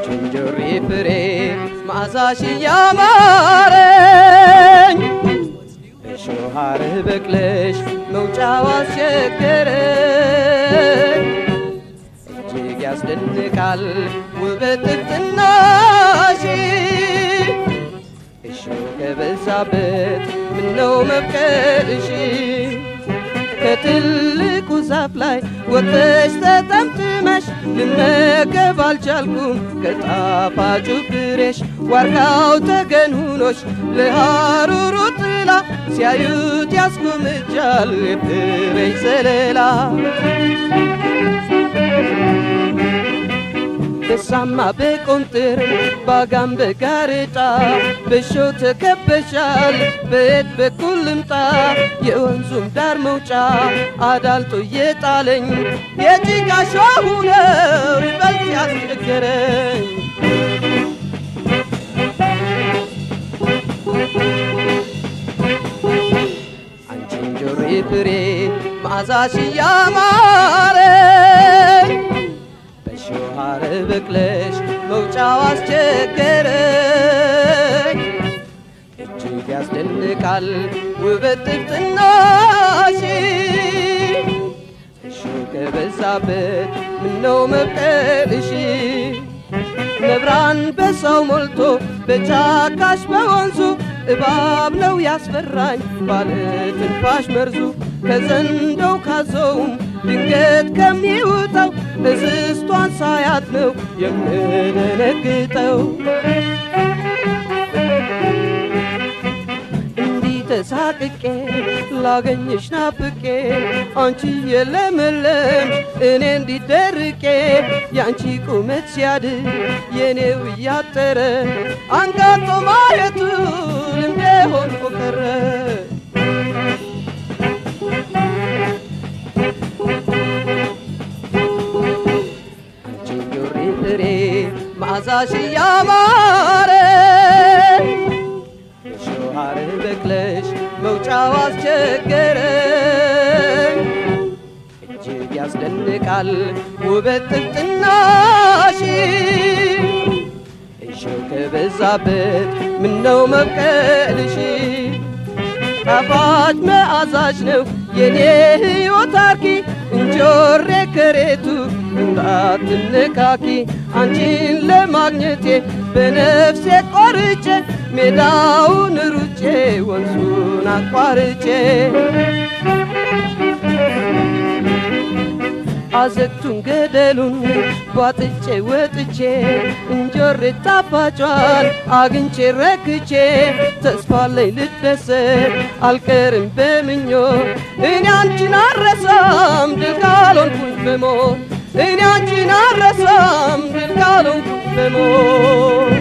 እንጆሪ ፍሬ መዓዛሽ ያማረኝ እሾህ ሐረግ በቅለሽ መውጫው አስቸገረኝ እጅግ ያስደንቃል ውበት ጥፍጥናሽ እሾህ ከበዛበት ምነው መብቀልሽ ከትልቁ ዛፍ ላይ ወጥተሽ ተጠምጥመሽ ልመገብ አልቻልኩም ከጣፋጩ ፍሬሽ ዋርካው ተገን ሁኖሽ ለሐሩሩ ጥላ ሲያዩት ያስጎምጃል የፍሬሽ ዘለላ በሳማ በቆንጥር ባጋም በጋሬጣ በሾ ተከበሻል በየት በኩል ልምጣ የወንዙም ዳር መውጫ አዳልጦ እየጣለኝ የጭቃ ሾሁ ነው ይበልጥ ያስቸገረኝ አንቺ እንጆሪ ፍሬ መዓዛሽ ያማረኝ በእሾህ ሐረግ በቅለሽ መውጫው አስቸገረኝ እጅግ ያስደንቃል ውበት ጥፍጥናሽ እሾህ ከበዛበት ምነው መብቀልሽ ነብራን በሰው ሞልቶ በጫካሽ በወንዙ እባብ ነው ያስፈራኝ ባለ ትንፋሽ መርዙ ከዘንዶው ካዞውም ድንገት ከሚውጠው እንስቷን ሳያት ነው የምደነግጠው። እንዲህ ተሳቅቄ ላገኝሽ ናፍቄ አንቺ የለመለምሽ እኔ እንዲደርቄ የአንቺ ቁመት ሲያድግ የኔው እያጠረ አንጋጦ ማየቱ ልምዴ ሆኖ ቀረ። አንቺ እንጆሪ ፍሬ መዓዛሽ ያማረ እሾህ ሐረግ በቅለሽ መውጫው አስቸገረኝ እጅግ ያስደንቃል ውበት ጥፍጥናሽ እሾህ ከበዛበት ምነው መብቀልሽ ጣፋጭ መዓዛሽ ነው የኔ ሕይወት አርኪ እንጆሬ ከሬቱ እንዳትነካኪ አንቺን ለማግኘቴ በነፍሴ ቆርጬ ሜዳውን ሩጬ ወንዙን አቋርጬ አዘግቱን ገደሉን ቧጥጬ ወጥቼ እንጆሬ ጣፋጯን አግኝቼ ረክቼ ተስፋለኝ ልደሰት አልቀርም በምኞት እኔ አንቺን አረሳም ድል ካልሆንኩኝ በሞት እኔ አንቺን አረሳም ድል ካልሆንኩኝ በሞት